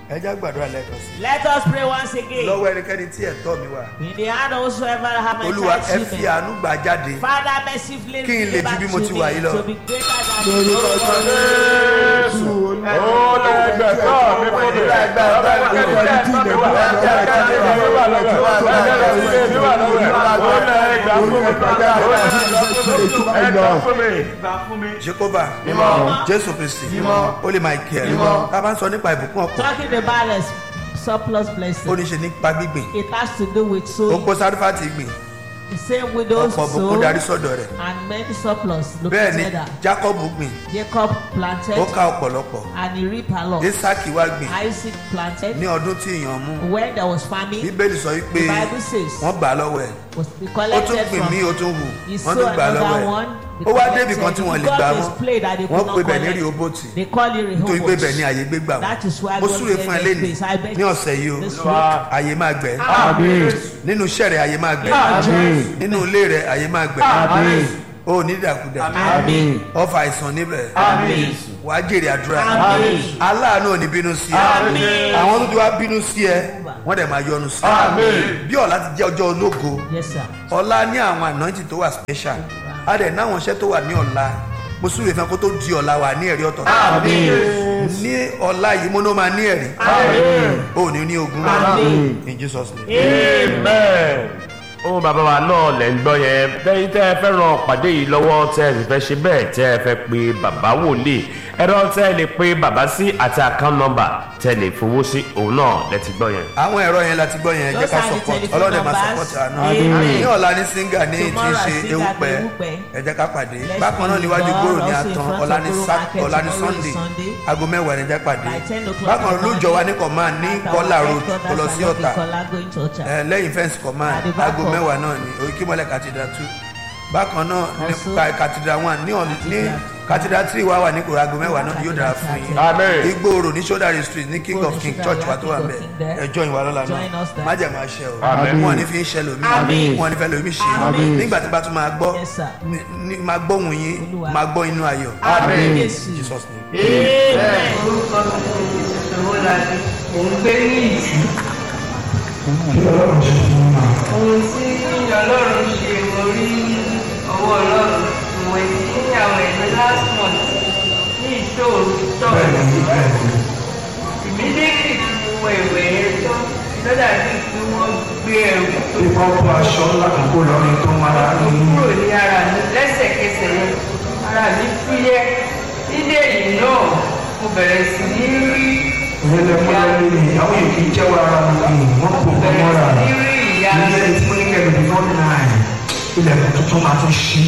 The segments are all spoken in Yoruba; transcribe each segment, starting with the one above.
ẹ já gbàdúrà lẹ́ẹ̀kan sí Let us pray once i again. lọ́wọ́ ẹnikẹ́ni tí ẹ̀tọ́ mi wà In the hand of whosoever have my olúwa ẹ child fi children. àánú gbà jáde Father mercifully Kí n lè ju bí mo ti wà yìí lọ. to be greater than lórúkọ jésù ó lẹ́gbẹ̀tọ́ mi fún mi lẹ́gbẹ̀tọ́ mi wà lọ́wọ́ ẹ̀ jehova jésù kristi ó lè máa kí ẹ tá a bá ń sọ nípa ìbùkún ọkọ talking about a surplus ó blessing. ní ṣe nípa gbígbìn It has to do with ó sowing. kó sárífàtì gbìn The same widows ọ̀pọ̀ sow ìbùkún darí sọ́dọ̀ rẹ̀ and many surplus bẹ́ẹ̀ ni located. jacob gbìn Jacob planted ó ká ọ̀pọ̀lọpọ̀ and he reaped a lot. isaki wá gbìn Isaac planted ní ọdún tí èèyàn mú when there was famine. bíbélì sọ wípé The Bible says wọ́n gbà á lọ́wọ́ ẹ̀ was he ó tún collected gbìn from mí ó tún hù he wọ́n sow tún gbà á lọ́wọ́ another ẹ̀ one. ó wá débì kan tí wọ́n lè gbà God wọ́n displayed that they wọ́n could pe not bẹ̀ ní collect. rehoboti They call it nítorí pé bẹ̀ ní Rehoboth. àyè gbégbà That is why mo God súre gave fún ẹ them lẹ́nu space. I bet ní ọ̀sẹ̀ yìí o this week. àyè máa gbẹ àmín nínú iṣẹ́ rẹ̀ àyè máa gbẹ àmín nínú ilé rẹ̀ àyè máa gbẹ àmín o ní dàkúdà àmín ọfà àìsàn níbẹ̀ àmín wàá jèrè àdúrà Àmín. aláàánú ò ní bínú sí ẹ Àmín. àwọn tó ti wá bínú sí ẹ wọ́n dẹ̀ máa yọnu sí ẹ bí ọ̀la ti jẹ́ ọjọ́ ológo Yes, sir. ọ̀la ní àwọn ànáǹtì tó wà special a dẹ̀ náwọn iṣẹ́ tó wà ní ọ̀la mo súre fún ẹ kó tó di ọ̀la wà ní ẹ̀rí ọ̀tọ̀ ní ọ̀la yìí mo ní ó máa ní ẹ̀rí o ní ní ogun Àmín. in Jesus name. amen ohun bàbá wa náà lẹ̀ ń gbọ́ yẹn tẹ́yìn tẹ́ ẹ fẹ́ ran pàdé yìí lọ́wọ́ tẹ́ ẹ sì fẹ́ ṣe bẹ́ẹ̀ tẹ́ ẹ fẹ́ pe bàbá wòlíì ẹ̀rọ tẹ́ ẹ lè pe bàbá sí àti account number tẹ́ ẹ lè fowó sí òun náà lẹ́ ti gbọ́ yẹn. àwọn ẹ̀rọ yẹn láti gbọ́ yẹn jẹ́ Those ká are the support telephone ọlọ́dẹ máa numbers. support àná Amen. ní ọ̀la ní singa ní tí ń Tomorrow ṣe at Singa ewúpẹ́ ní Ewúpẹ́. ẹ jẹ́ ká pàdé Let's bákan náà be níwájú involved gbòòrò ní also in àtàn front ọ̀la of ní Guru Sat- Market ọ̀la ní tomorrow is sunday Sunday. aago mẹ́wàá ní jẹ́ pàdé By 10 o'clock bákan in the lójọ wa ní morning, command ní at our kọ́là road headquarters tó lọ at sí Loki ọ̀tà Kola going to Ọ̀tà. ẹ, lẹ́yìn fẹ́ǹsì command At the back aago of- mẹ́wàá náà ní òkìmọ́lẹ̀ cathedral two bákan náà Also- nípa cathedral one ní ọ̀n- ní cathedral three wà wà ní kòrò aago mẹ́wàá náà yóò dára fún yín amen. igbóoro ní sódàrí street ní king of king church wa tó wà King mbẹ of King there. ẹjọ ìwà lọ́la Join us náà there. májẹ̀ máa ṣe o Amen. wọn ò ní fi ń ṣe lómi Amen. wọn ò ní fẹ́ lómi ṣe Amen. nígbà tí bá tún máa gbọ́ Yes, sir. ní- ní- máa gbóhùn yín Olúwa. máa gbọ́ inú ayọ̀ Amen. Jésù. jesus name. Amen. orúkọ mi ni ìṣòwò láti mò ń gbé ní ìtì. ohun tí ọlọ́run ṣe mo rí ọwọ́ ọlọ́run ìwé tí àwọn ẹ̀mí last month ní ìṣòro ṣọ́ọ̀ṣì. ìmídìrì tí mo wọ ìwé yẹn tán lọ́dà bí tí wọ́n gbé ẹrù tó Ìpọ́pọ̀ aṣọ lákòókò lọ́rin tó máa ń ní kúrò ní ara mi lẹ́sẹ̀kẹsẹ̀ yẹn ara mi fúyẹ́ nílé yìí náà mo bẹ̀rẹ̀ sí ní rí ìrẹ́lẹ̀ mọ́lẹ́ ní ìyàwó yìí kì í jẹ́wọ́ ara wọn ní wọ́n kò kọ́ bẹ̀rẹ̀ mọ́ra. sí ní rí ìyá Ilé tí mo ní kẹ́lẹ́ before nine ilẹ̀kùn tuntun máa tún ṣí.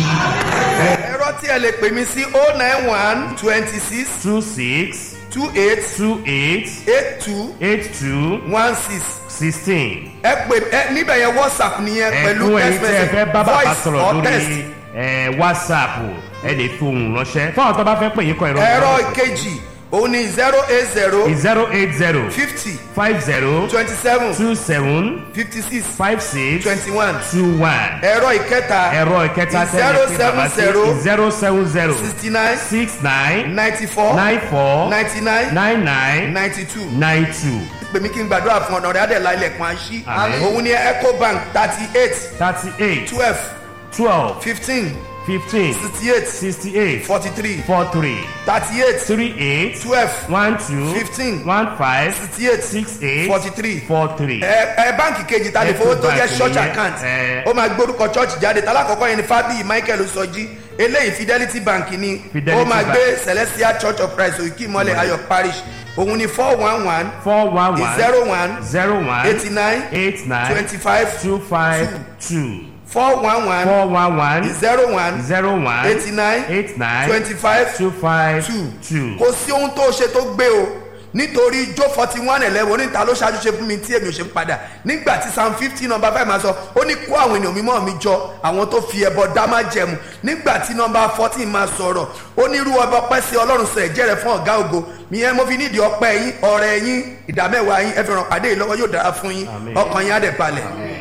ẹ̀rọ tí ẹ lè pè mí sí oh nine one twenty six two six two eight two eight eight two eight two one six sixteen. ẹ pè ẹ níbẹ̀ yẹn whatsapp nìyẹn pẹ̀lú ẹ̀kún text ẹ̀yin tí ẹ message fẹ́ bá bàbá voice sọ̀rọ̀ or text lórí ẹ̀, whatsapp ẹ lè fi ohùn ránṣẹ́ fún àwọn tó bá fẹ́ pè yín kọ ẹ̀rọ ẹ̀rọ ìkejì òun ni zero eight zero zero eight zero fifty five zero twenty seven two seven fifty six five six twenty one two one ẹ̀rọ ìkẹta ẹ̀rọ ìkẹta zero seven zero zero seven zero sixty nine six nine ninety four nine four ninety nine nine nine ninety two nine two pèmí kí n gbàdúrà fún ọ̀nà rẹ̀ adẹ̀lá ilẹ̀kùn àṣì Àmín. òun ni ecobank thirty eight thirty eight twelve twelve fifteen fifteen sixty eight sixty eight forty three four three thirty eight three eight twelve one two Fifteen. one five sixty eight six eight forty three four three. ẹ ẹ báǹkì kejì ta lè fowó tó jẹ Ecobank church nìyẹn, account ẹ. ó máa gbórúkọ church jáde talákọ̀ọ́kọ́ yẹn ni fábíyì michael sọjí eléyìí fidelity bank ni Fidelity ó máa Bank. gbé celestial church of christ òkè ìmọ̀lẹ̀ ayọ̀ parish òun ni four one one four one one zero one zero one eighty nine eight nine twenty five two five two four one one four one one zero one zero one eighty nine eight nine twenty five two five two two. kò sí ohun tó ṣe tó gbé o nítorí jó forty one eleven oníta ló ṣáájú ṣe fún mi tí èmi ò ṣe ń padà nígbà tí psalm fifteen number five máa sọ ó ní kó àwọn ènìyàn mímọ́ mi jọ àwọn tó fi ẹbọ dá má jẹmu nígbà tí number fourteen máa sọ̀rọ̀ ó ní irú ọba ọpẹ́ sí ọlọ́run sọ ẹ̀jẹ̀ rẹ̀ fún ọ̀gá ògo ìyẹn mo fi nídìí ọpẹ́ yín ọ̀rẹ́ yín ìdámẹ́wàá yín ẹ fi ràn pàdé yìí lọ́wọ́ yóò dára fún yín Àmín. ọkàn yín á dẹ̀ balẹ̀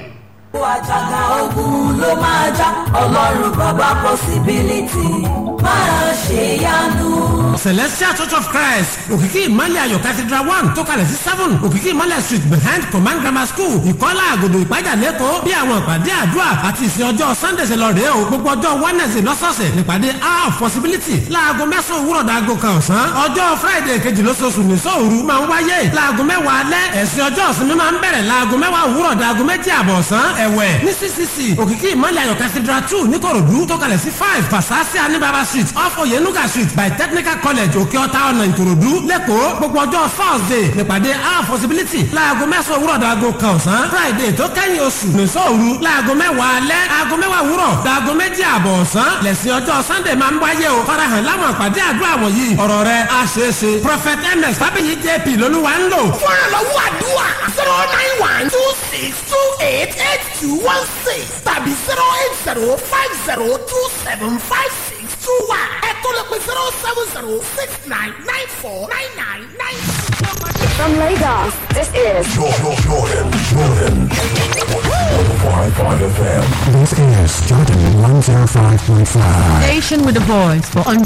àjàgà ogun ló máa já ọlọ́run bàbá possibility máa ṣe yanu. celestial church of christ òkìkí ìmọ̀lẹ̀ ayọ̀ cathedral one tó kalẹ̀ sí seven òkìkí ìmọ̀lẹ̀ street behind command grammar school ìkọ́lá àgòdò ìpájà lẹ́kọ̀ọ́ bí àwọn ìpàdé àdúrà àti ìsìn ọjọ́ sunday ṣe lọ rèé o gbogbo ọjọ́ wednesday lọ́sọ̀ọ̀sẹ̀ nípàdé hour of possibility láago mẹ́sàn-án òwúrọ̀ dàgò kan ọ̀sán ọjọ́ friday kejì lóṣooṣù nìṣọ́ òru máa ń wáyé láago mẹ́wàá alẹ́ ẹ̀sìn ọjọ́ ìsinmi máa ń bẹ̀rẹ̀ láago mẹ́wàá òwúrọ̀ dàgò méjì àbọ̀ ọ̀sán ẹ̀wẹ̀ ní ccc òkìkí ìmọ̀lẹ̀ ayọ̀ cathedral two níkòròdú tó kalẹ̀ sí five fasasi anibaba street off oyenuga street by technical college òkè ọ̀tá ọ̀nà ìkòròdú lẹ́kọ̀ọ́ gbogbo ọjọ́ thursday nípàdé hour possibility láago mẹ́sàn-án òwúrọ̀ dàgò kan ọ̀sán friday tó kẹ́yìn oṣù nìṣọ́ òru láago mẹ́wàá alẹ́ aago mẹ́wàá òwúrọ̀ dàgò méjì àbọ̀ ọ̀sán lẹ́sìn ọjọ́ sunday máa ń wáyé o farahàn láwọn àpàdé àdúrà wọ̀nyí ọ̀rọ̀ rẹ̀ á ṣeé ṣe prophet ms fábíyì jp lolúwa ń lò. fúnra lọ́wọ́ àdúrà zero nine one two six two eight eight two one six tàbí zero eight zero five zero two seven five six two one ẹ tó lè pe zero seven zero six nine nine four nine nine nine six. From Lagos, this is Jordan, Jordan, Jordan. 105.5 FM. This is Jordan 105.5. Station with a voice for